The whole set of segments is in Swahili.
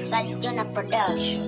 Salijona Production.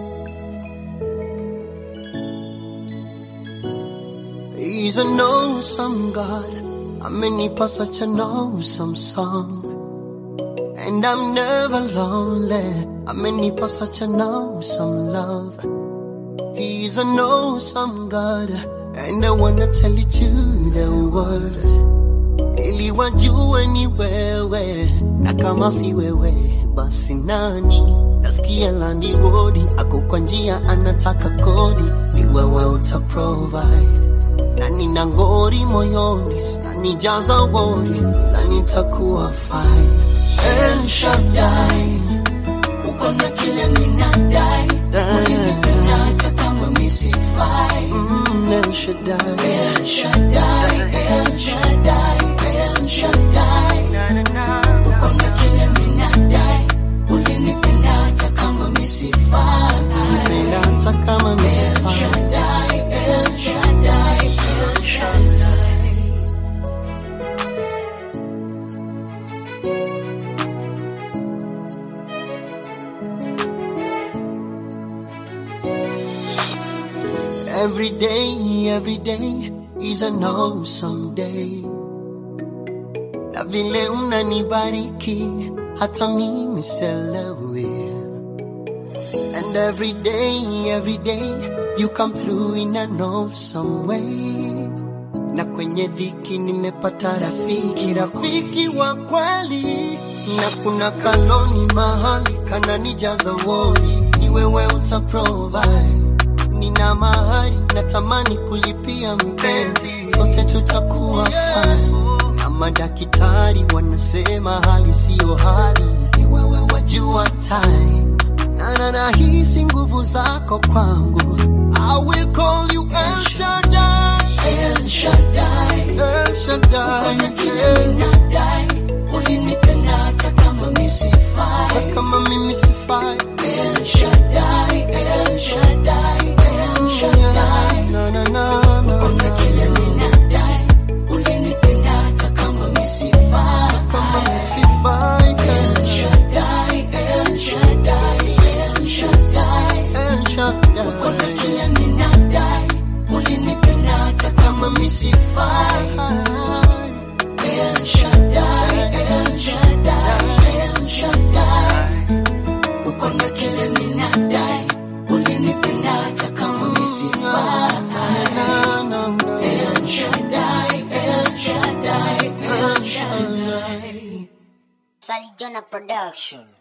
He's an awesome God. Amenipa such an awesome song. And I'm never lonely. Amenipa such an awesome love. He's an awesome God. And I wanna tell it to the world. Ili wajue ni wewe. Na kama si wewe, basi nani? Nasikia landi rodi, ako kwa njia anataka kodi. Ni wewe uta provide na nina ngori moyoni, nanijaza wori na nitakuwa fine. El Shaddai, uko na kile minadai, ulinipenda hata kama misifai. Mm, El Shaddai, El Shaddai, El Shaddai, El Shaddai, uko na kile minadai, ulinipenda hata kama misifai. Ulinipenda hata kama misifai. El Shaddai, El Shaddai, El Shaddai. Every day, every day is an awesome day. Na vile unanibariki hata mimi sielewi. And every day, every day you come through in an awesome way. Na kwenye dhiki nimepata rafiki, rafiki wa kweli. Na kuna kanoni mahali kananijaza wori, ni wewe uta provide nina mahari natamani kulipia mpenzi, sote tutakuwa fine. Na madaktari wanasema hali siyo hali, ni wewe wajua time na na nahisi nguvu zako kwangu. I will call you El Shaddai, El Shaddai, El Shaddai. Ulinipenda hata kama misifai, hata kama mimi sifai. El Shaddai, El Shaddai, El Shaddai. Na na na na. Kuna kile minadai, ulinipenda hata kama misifai, hata kama misifai. El Shaddai, El Shaddai, El Shaddai, El Shaddai. Kuna kile minadai, ulinipenda hata kama misifai. El Shaddai, El Shaddai, El Shaddai. Uko na kile minadai, ulinipenda hata kama misifai. El Shaddai, El Shaddai, El Shaddai. Salijona Production.